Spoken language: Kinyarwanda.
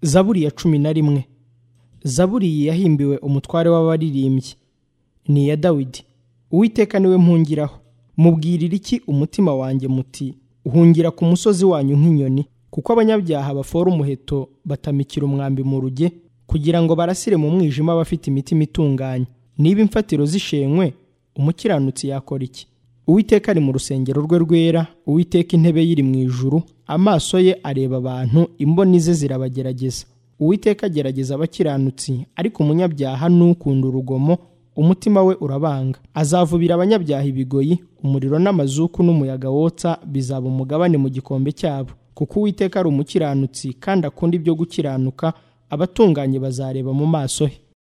zaburi ya cumi na rimwe zaburi iyi yahimbiwe umutware w'abaririmbyi ni iya dawidi uwiteka niwe mpungiraho mubwirira iki umutima wanjye muti uhungira ku musozi wanyu nk'inyoni kuko abanyabyaha bafora umuheto batamikira umwambi mu ruge kugira ngo barasire mu mwijima abafite imitima itunganye niba imfatiro zishenywe umukiranutsi yakora iki uwiteka ari mu rusengero rwe rwera uwiteka intebe yiri mu ijuru amaso ye areba abantu imboni ze zirabagerageza uwiteka agerageza abakiranutsi ariko umunyabyaha n'ukunda urugomo umutima we urabanga azavubira abanyabyaha ibigoyi umuriro n'amazuku n'umuyaga wotsa bizaba umugabane mu gikombe cyabo kuko uwiteka ari umukiranutsi kandi akunda ibyo gukiranuka abatunganye bazareba mu maso he